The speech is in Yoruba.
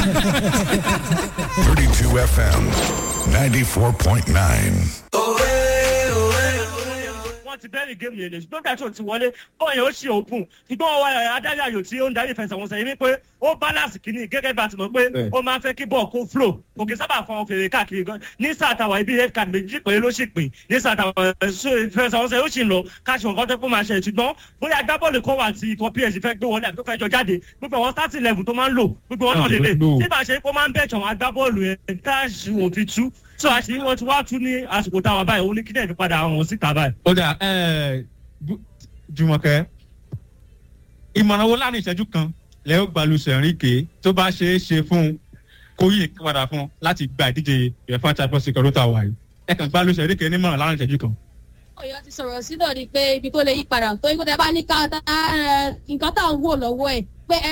32 FM, 94.9. wọ́n ti bẹ́ẹ̀rì géèmù yẹn lè ṣùgbọ́n gbà tó ti wọlé bọ́ọ̀ yẹn ó ṣe òògùn ṣùgbọ́n ọwọ́ adarí ayò tí ó ń darí ìfẹsẹ̀wọnsẹ̀ yìí wípé ó balance kìíní gẹ́gẹ́ bá ti mọ̀ pé ó máa ń fẹ́ kí bọ́ọ̀ kó flow kò kí sábà fọn fèrè káàkiri gan ní sàtàwà ibi head card méjì pé ló sì pín ní sàtàwà ìfẹsẹ̀wọnsẹ̀ ó sì ń lọ káṣí nǹkan tó kó máa ṣe ṣùgbọ́n bóyá agbábọ́ọ̀lù kan wà tí ikọ̀ ps fẹ́ gbé wọlé àti tó fẹ́ jọ jáde gbogbo àwọn starting level tó máa ń lò gbogbo wọn náà lè lè tí bá ṣe kó máa ń bẹ̀ẹ̀tọ̀ àwọn agbábọ́ọ̀lù yẹn káàṣì òfin tú tó àṣírí wọn ti wá tú ní àsìkò táwa báyìí ó ní kí dẹ̀ padà àwọn síta báyìí. ó dà ẹ jùmọ̀kẹ́ ìmọ̀ràn wo láàrin ìṣẹ́jú kan lẹ́yìn gbalùsẹ̀ ẹ̀ríkè tó bá ṣeé ṣe fún un kó yí padà fún un láti gba ìdíje ìrẹ̀fà champions league ọdún tá a wà yìí ẹ kàn gbalùsẹ̀ ẹ̀ríkè nímọ̀ràn láàrin ìṣẹ́jú kan. ọyọ ti sọrọ sí náà ni pé ibi tó lè yí padà tó ikú tẹ bá ní ká nǹkan tá à ń wò lọwọ ẹ pé